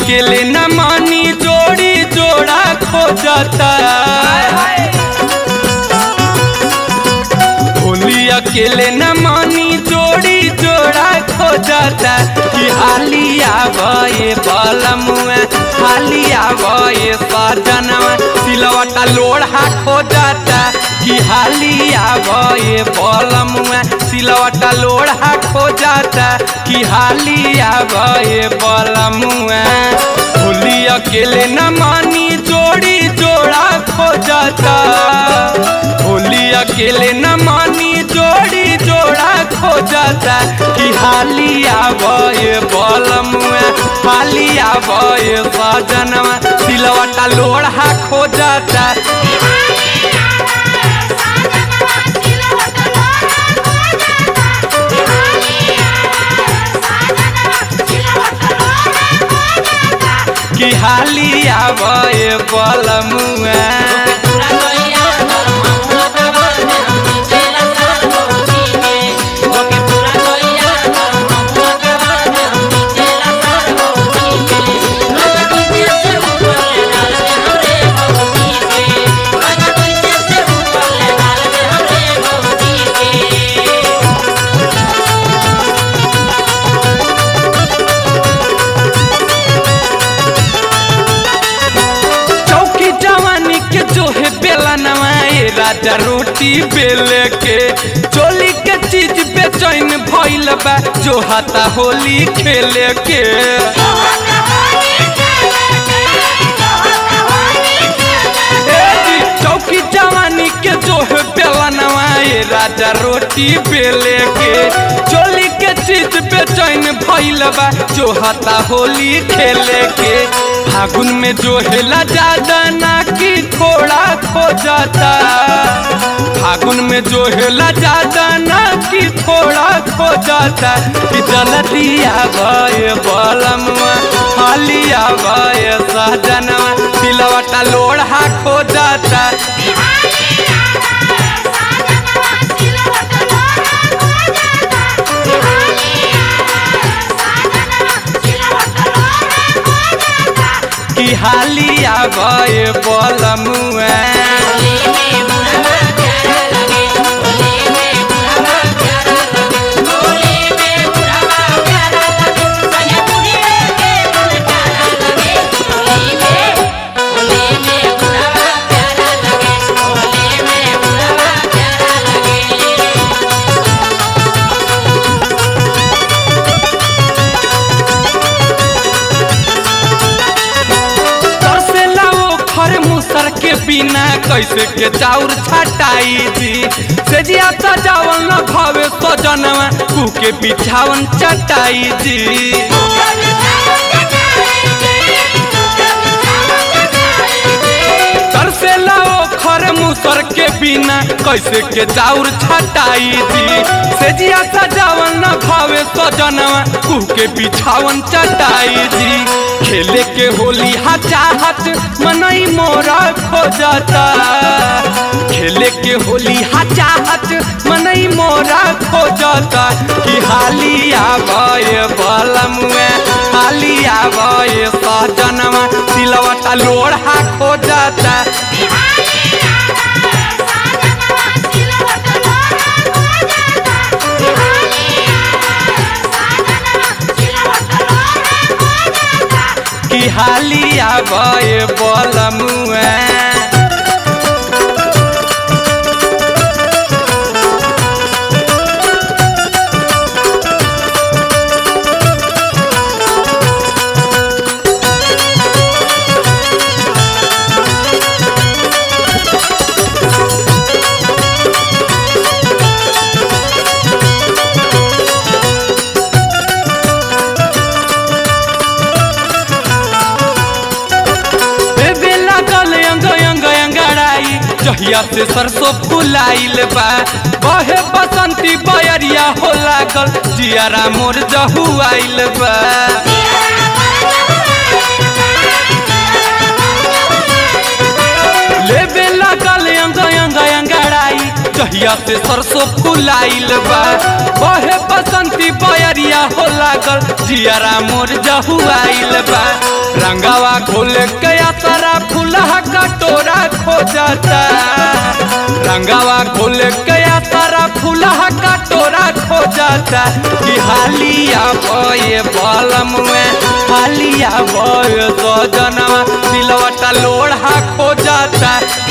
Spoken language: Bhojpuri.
अकेले न मानी जोड़ी जोड़ा खोजता होली अकेले न मानी जोड़ी जोड़ा खोजता कि हालिया भये बलमुआ हालिया भये सजनवा सिलवटा लोढ़ा खोजता कि हालिया भये बलमुआ सिलवटा लोढ़ा खोजता कि हालिया भये बलमुआ होली अकेले न मानी जोड़ी जोड़ा खोजता होली अकेले न मानी जोड़ी जोड़ा खोजता कि हालिया भये बलमुआ हालिया भये सजनवा सिलवटा लोढ़ा खोजता कि हालिया भये बलमुआ चौकी जवानी के जो है बेला नवाए राजा रोटी बेले के चोली के चीज बेचैन भइल बा जो हाथा होली खेले के ए जी, चौकी जवानी के जो है बेला नवाए राजा रोटी बेले के चोली के चीज बेचैन भइल बा जो हाथा होली खेले के फागुन में जो हेला ज्यादा ना कि थोड़ा खो जाता फागुन में जो हेला ज्यादा ना कि थोड़ा खो जाता कि जलदिया भय बलमवा हालिया भय सहजनवा सिलवटा लोढ़ा खो जाता कि हालिया भय बलमुआ तरसेला वो खर मुसर के बिना कैसे के चाउर छटाई जी से जिया सजावन न भावे सजनवा कू के बिछावन चटाई जी तरसेला वो खर मुसर के बिना कैसे के चाउर छटाई जी से जिया सजावन न भावे सजनवा कू के बिछावन चटाई जी खेले के होली हा चाहत मनई मोरा खो जाता खेले के होली हा चाहत मनई मोरा खो जाता कि हालिया भय बलमुए हालिया भय सजनवा सिलवटा लोढ़ा खो जाता कि हालिया भय बलमुए बेबे लागल अंग अंग अंगड़ाई जहिया से सरसों फुलाइल बा बहे बसंती बयरिया हो लागल जियारा मोर जहुआइल बा लेबे लागल अंग अंग अंगड़ाई जहिया से सरसों फुलाइल बा बहे बसंती बयरिया हो लागल जियारा मोर जहुआइल बा रंगावा खोल गया सारा फूलहा कटोरा खो जाता रंगावा खोल गया सारा फूलहा कटोरा खो जाता कि हालिया बये बलम में हालिया बये सजनवा सिलवटा लोढ़ा खो जाता